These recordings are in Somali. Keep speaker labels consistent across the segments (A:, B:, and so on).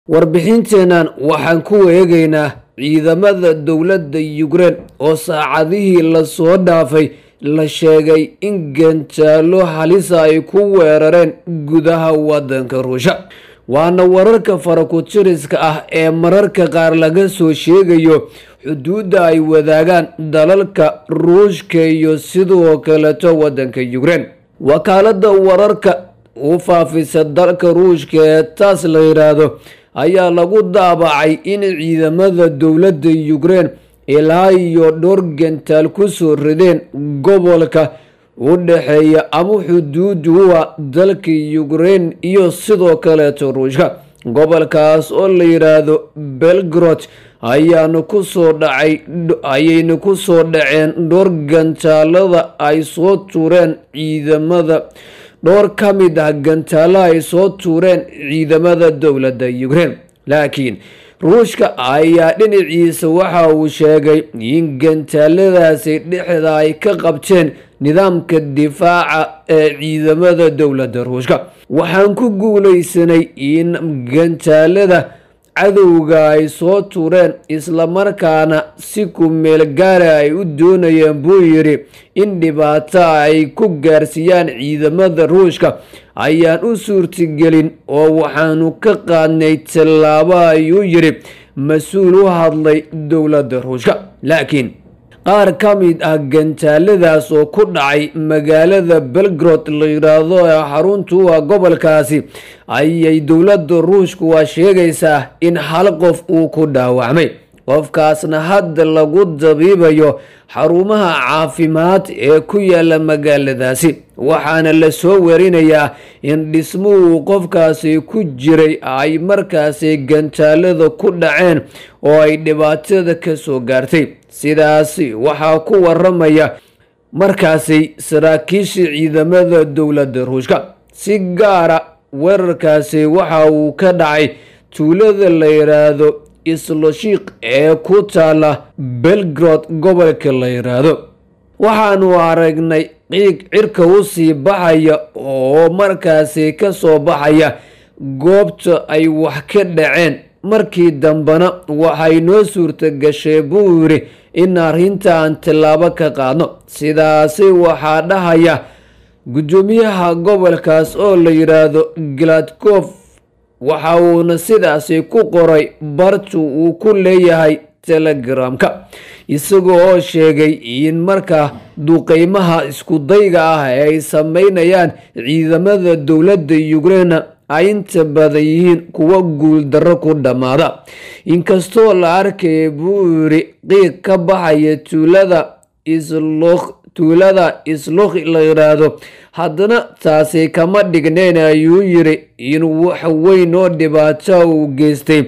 A: warbixinteennan waxaan ku eegaynaa ciidamada dowladda yukrein oo saacadihii lasoo dhaafay la sheegay in gantaalo halisa ay ku weerareen gudaha waddanka ruusha waana wararka farakutiriska ah ee mararka qaar laga soo sheegayo xuduudda ay wadaagaan dalalka ruushka iyo sidoo kaleto waddanka yukrein wakaalada wararka u faafisa dalka ruushka ee taas la yidhaahdo ayaa lagu daabacay in ciidamada dowladda yukrein ilaa iyo dhowr gantaal ku soo rideen gobolka u dhexeeya ama xuduuduwa dalka yukrein iyo sidoo kaleeto ruushka gobolkaas oo la yidhaahdo belgrod ayaana kusoo dhacay ayayna ku soo dhaceen dhowr gantaalada ay soo tuureen ciidamada dhowr ka mid ah gantaalo ay soo tuureen ciidamada dowladda yukrein laakiin ruushka ayaa dhinaciisa waxa uu sheegay in gantaaladaasi dhexda ay ka qabteen nidaamka difaaca ee ciidamada dowladda ruushka waxaan ku guulaysanay in gantaalada cadowga ay soo tuureen islamarkaana si ku meel gaara ay u doonayeen buu yidhi in dhibaato ay ku gaarsiiyaan ciidamada ruushka ayaan u suurtagelin oo waxaanu ka qaadnay tallaabo ayuu yidhi mas-uul u hadlay dowladda ruushka laakiin qaar ka mid ah gantaaladaas oo ku dhacay magaalada belgrod la yidhaahdo ee xaruntu ah gobolkaasi ayay dowladda ruushku waa sheegaysaa in hal qof uu ku dhaawacmay qofkaasna hadda lagu dabiibayo xarumaha caafimaad ee ku yaala magaaladaasi waxaana la soo werinayaa in dhismuhu qofkaasi ku jiray ay markaasi gantaalada ku dhaceen oo ay dhibaatada ka soo gaartay sidaasi waxaa ku waramaya markaasi saraakiisha ciidamada dowladda ruushka si gaara weerarkaasi waxa uu ka dhacay tuulada la yidhaahdo isloshiik ee ku taala belgrod gobolka la yidhaahdo waxaanu aragnay qiig cirka u sii baxaya oo markaasi ka soo baxaya goobta ay wax ka dhaceen markii dambena waxay noo suurta gashay buu yidhi in arrinta aan tallaabo ka qaadno sidaasi waxaa dhahaya guddoomiyaha gobolkaas oo la yidhaahdo gladkof waxa uuna sidaasi ku qoray bartu uu ku leeyahay telegramka isaga oo sheegay in markaa duqeymaha iskudayga ah ee ay sameynayaan ciidamada dowladda yukrein ay inta badan yihiin kuwa guuldarro ku dhammaada inkastoo la arkaya buu yidhi qiiq ka baxaya tuulada islokh tuulada islokh la yidhaahdo haddana taasi kama dhignayn ayuu yidhi in wax weyn oo dhibaato uu geystay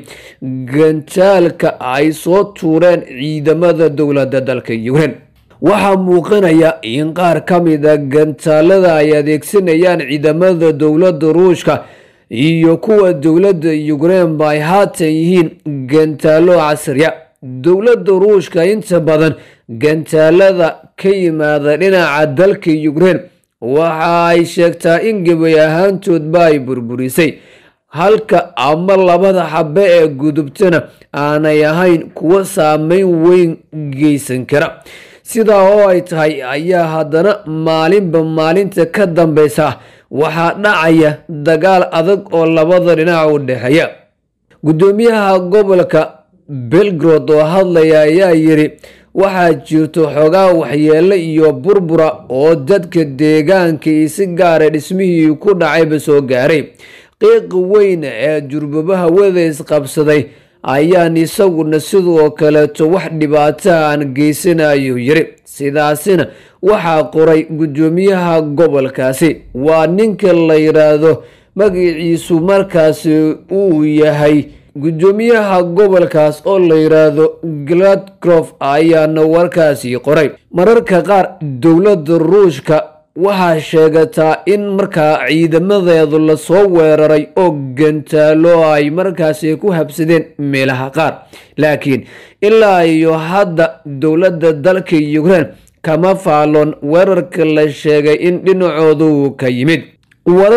A: gantaalka ay soo tuureen ciidamada dowladda dalka yukrein waxaa muuqanaya in qaar ka mid a gantaalada ay adeegsanayaan ciidamada dowladda ruushka iyo kuwa dowladda yukrein ay haatan yihiin gantaalo casriya dowladda ruushka inta badan gantaalada ka yimaada dhinaca dalka yukrein waxa ay sheegtaa in gebay ahaantoodba ay burburisay halka ama labada xabe ee gudubtana aanay ahayn kuwo saameyn weyn geysan kara sidaa oo ay tahay ayaa haddana maalinba maalinta ka dambeysa waxaa dhacaya dagaal adag oo labada dhinac u dhexeeya guddoomiyaha gobolka belgrod oo hadlaya ayaa yidhi waxaa jirto xogaa waxyeelo iyo burbura oo dadka deegaanka iyo si gaara dhismihii ku dhacayba soo gaaray qiiqa weyn ee jurbabaha wada isqabsaday ayaan isaguna sidoo kaleeto wax dhibaata aan geysanayo yiri sidaasina waxaa qoray guddoomiyaha gobolkaasi waa ninka la yidhaahdo magaciisu markaasi uu yahay guddoomiyaha gobolkaas oo la yidhaahdo gladcrof ayaana warkaasi qoray mararka qaar dowladda ruushka waxaa sheegataa in markaa ciidamadeedu lasoo weeraray oo gantaalo ay markaasi ku habsadeen meelaha qaar laakiin ilaa iyo hadda dowladda dalka yukrein kama faalon weerarka la sheegay in dhinacooda uu ka yimid warar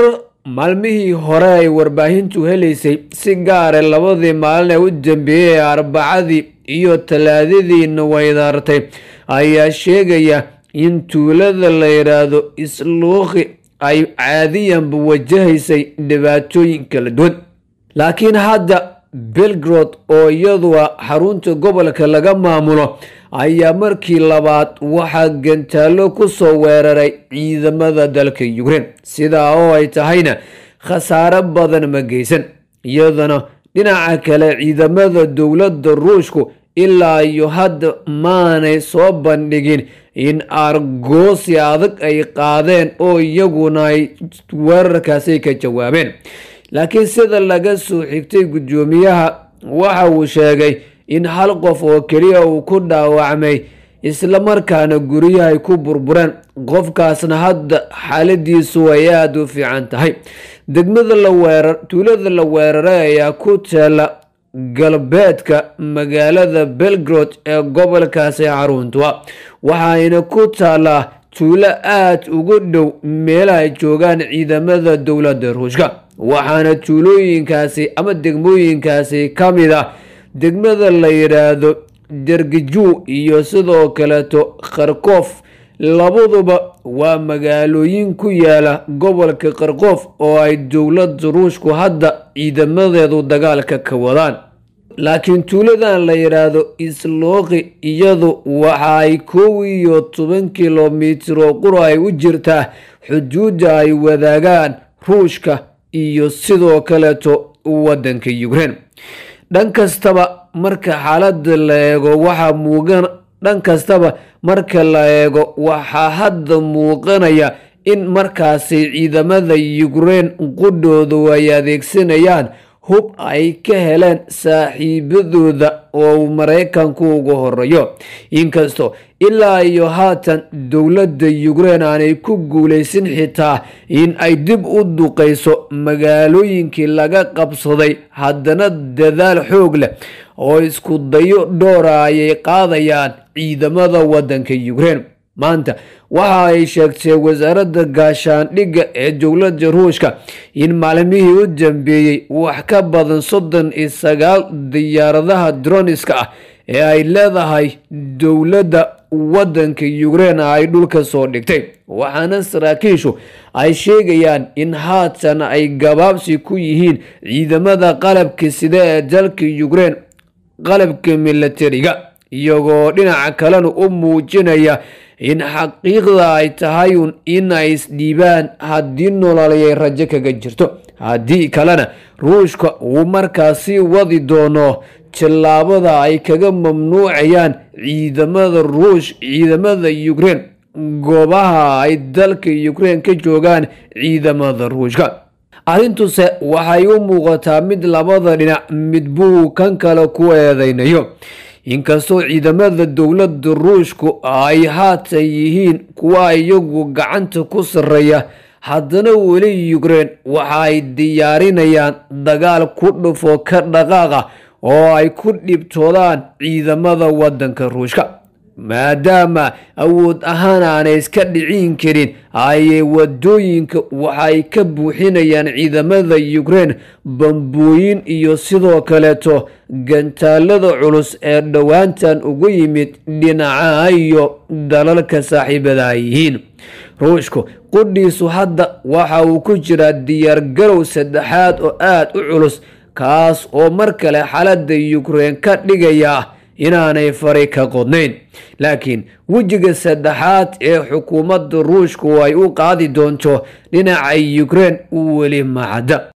A: maalmihii hore ay warbaahintu helaysay si gaare labadii maalin ee u dambeeyey ee arbacadii iyo talaadadiina weydaartay ayaa sheegaya in tuulada la yidhaahdo isluuqi ay caadiyanba wajahaysay dhibaatooyin kala duwan laakiin hadda belgrod oo iyadu a xarunta gobolka laga maamulo ayaa markii labaad waxaa gantaalo ku soo weeraray ciidamada dalka ukrein sidaa oo ay tahayna khasaare badan ma geysan iyadana dhinaca kale ciidamada dowladda ruushku ilaa iyo hadda maanay soo bandhigin in argoosi adag ay qaadeen oo iyaguna ay weerarkaasi ka jawaabeen laakiin sida laga soo xigtay guddoomiyaha waxa uu sheegay in hal qof oo keliya uu ku dhaawacmay islamarkaana guryaha ay ku burbureen qofkaasna hadda xaaladiisu ay aada u fiican tahay degmada la weerar tuulada la weeraray ayaa ku taala galbeedka magaalada belgrod ee gobolkaasi xaruntua waxayna ku taalaa tuulo aada ugu dhow meelaha ay joogaan ciidamada dowladda ruushka waxaana tuulooyinkaasi ama degmooyinkaasi ka mid ah degmada la yidhaahdo dergiju iyo sidoo kaleeto kharkof labaduba waa magaalooyin ku yaala gobolka kharkof oo ay dowladda ruushku hadda ciidamadeedu dagaalka ka wadaan laakiin tuuladan la yidhaahdo islooqi iyadu waxa ay kow iyo toban kilomitir oo qura ay u jirtaa xuduudda ay wadaagaan ruushka iyo sidoo kaleeto waddanka ukrein dhan kastaba marka xaaladda la eego waxaa muuqan dhan kastaba marka la eego waxaa hadda muuqanaya in markaasi ciidamada ukrein qudhoodu ay adeegsanayaan hub ay ka heleen saaxiibadooda oo uu maraykanku ugu horeeyo inkastoo ilaa iyo haatan dowladda ukrein aanay ku guulaysan xitaa in ay dib u duqayso magaalooyinkii laga qabsaday haddana dadaal xoog leh oo isku dayo dhowra ayay qaadayaan ciidamada waddanka ukrein maanta waxa ay sheegtay wasaaradda gaashaandhigga ee dowladda ruushka in maalmihii u dambeeyey wax ka badan soddon iyo sagaal diyaaradaha droniska ah ee ay leedahay dowladda waddanka ukrein ay dhulka soo dhigtay waxaana saraakiishu ay sheegayaan in haatan ay gabaabsi ku yihiin ciidamada qalabka sida ee dalka ukrein qalabka milatariga iyagoo dhinaca kalena u muujinaya in xaqiiqda ay tahay un in ay isdhiibaan haddii nololayay rajo kaga jirto haddii kalena ruushka uu markaasi wadi doono tillaabada ay kaga mamnuucayaan ciidamada ruush ciidamada ukrein goobaha ay dalka ukrein ka joogaan ciidamada ruushka arrintuse waxay u muuqataa mid labada dhinac mid buu kan kale ku eedeynayo inkastoo ciidamada dowladda ruushku ay haatan yihiin kuwa iyagu gacanta ku sarreeya haddana weli ukrein waxa ay diyaarinayaan dagaal ku dhufo ka dhaqaaqa oo ay ku dhibtoodaan ciidamada waddanka ruushka maadaama awood ahaan aanay iska dhicin karin ayay wadooyinka waxay ka buuxinayaan ciidamada ukrein bambooyin iyo sidoo kaleeto gantaalada culus ee dhowaantan ugu yimid dhinacaha iyo dalalka saaxiibada ay yihiin ruushku qudhiisu hadda waxa uu ku jiraa diyaargarow saddexaad oo aada u culus kaas oo mar kale xaaladda ukrein ka dhigaya inaanay fari ka qodnayn laakiin wejiga saddexaad ee xukuumadda ruushku ay u qaadi doonto dhinaca ukrein weli macadda